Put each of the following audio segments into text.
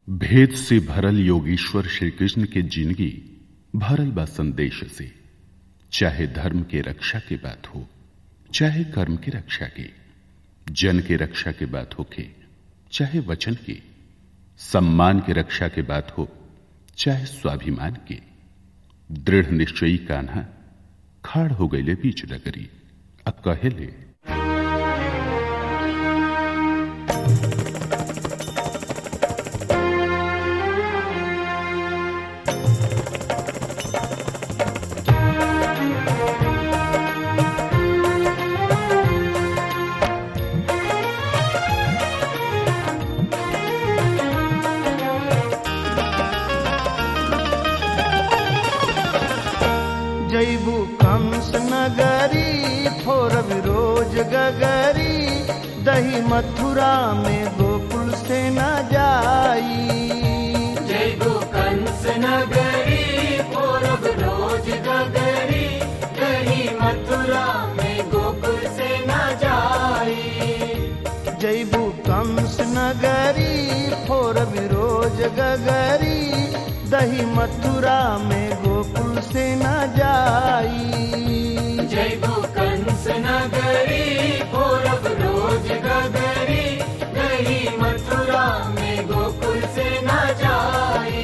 भेद से भरल योगीश्वर श्री कृष्ण के जिंदगी भरल बा संदेश से चाहे धर्म के रक्षा की बात हो चाहे कर्म की रक्षा की जन के रक्षा की बात हो के चाहे वचन की सम्मान की रक्षा की बात हो चाहे स्वाभिमान की दृढ़ निश्चयी कान्हा खाड़ हो गईले बीच डगरी अब कहे ले जैबू कंस नगरी फोरब रोज गगरी दही मथुरा में गोकुल से न जाई जयगो कंस नगरी पूरब रोज गगरी गही मथुरा में गोकुल से न जाई जैबू कंस नगरी फोरब रोज गगरी दही मथुरा में गोकुल से न जाई जयगो कंस नगरी पूरब रोज गगरी गही मथुरा में गोकुल से न जाई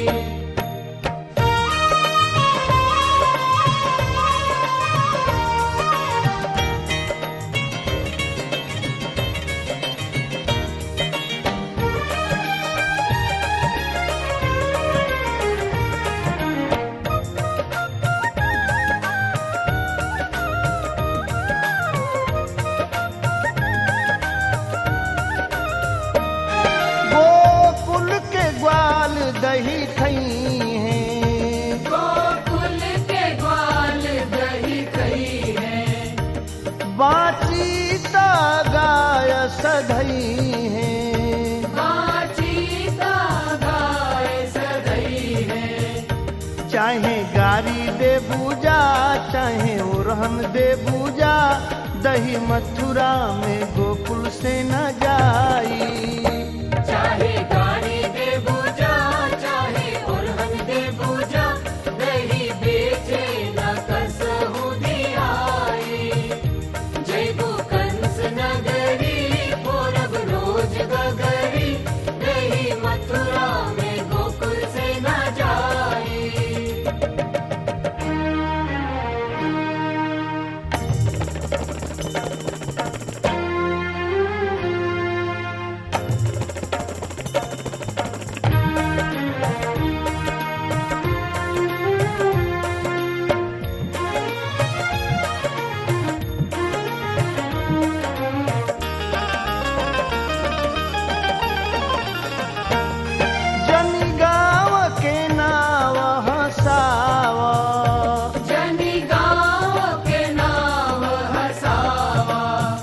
गोकुल के ग्वाल दही खई हैं गोकुल के ग्वाल दही कही है बाची ता गाय सधई है बाची का गाय सदई है चाहे गारी दे पूजा चाहे उरहन दे पूजा दही मथुरा में गोकुल से न जाई चाहे गाड़ी दे पूजा चाहे उरहन दे पूजा दही बेचे न कसहु दियाई जय गो कंस नगरी पूरब रोज गगरी दही मथुरा में गोकुल से न जाई जनी गाँव के नाव हसावा जनी गाँव के नाम हसावा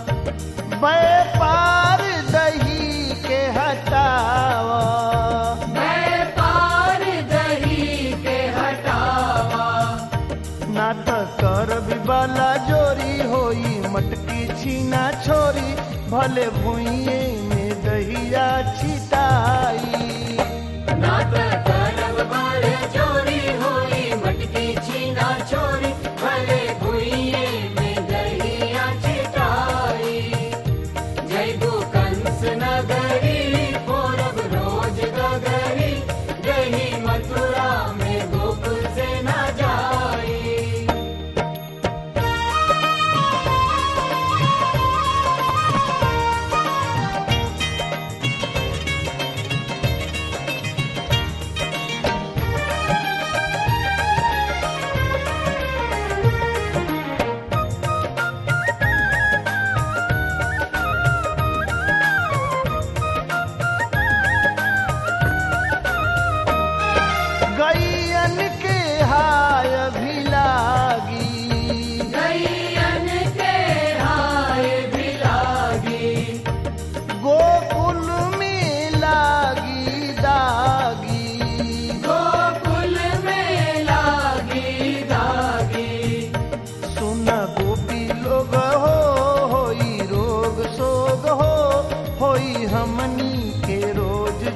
व्यापार दही के हटावा व्यापार दही के हटावा ना त कर बिबाला जोरी होई मटकी छीना छोरी भले भुइये में दहिया छिटाई नात करब बाल चोरी होई मटकी छीना चोरी भले भुइये में दहिया छिटाई जय गो कंस नगरी पूरब रोज गगरी दही मथुरा में गोकुल से न जाई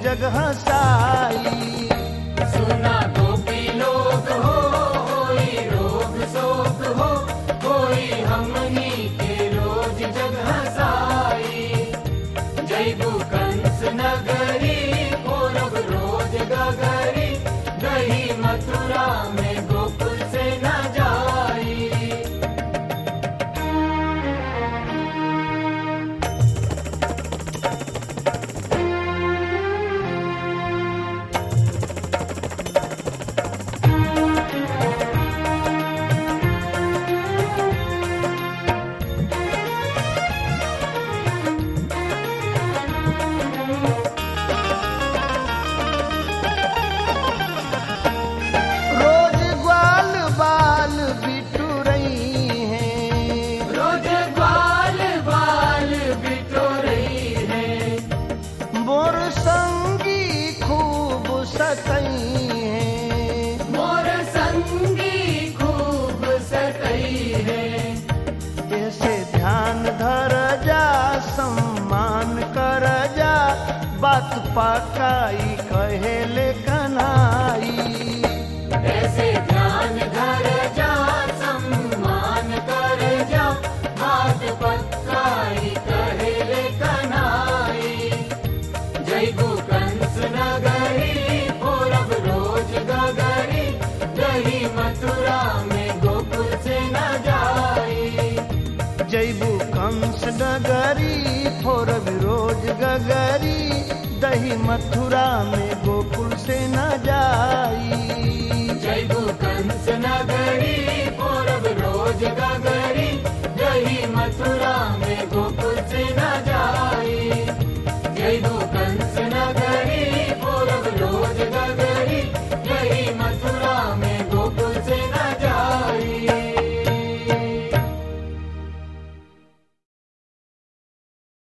जगह साई सुना गोपी लोग हो होई रोग शोक हो कोई हमनी के रोज जग हसाई जैबू कंस नगरी पूरब रोज गगरी दही मथुरा में गोकुल से न जाई रोज ग्वाल बाल बिटू रही हैं रोज बाल बाल बिटो रही है मोर संगी खूब सतई हैं मोर संगी खूब सतई है ऐसे ध्यान धर जा सम्मान कर जा बात पकाई कहेले कनाई ऐसे ध्यान धर जा सम्मान कर जा बात पक्काई कहेले कनाई जय गो कंस नगरी पूरब रोज गगरी दही मथुरा में गोकुल से न जाई जैबू कंस नगरी फोर विरोज गगरी दही मथुरा में गोकुल से न जाई जय गो कंस नगरी पूरब रोज गगरी दही मथुरा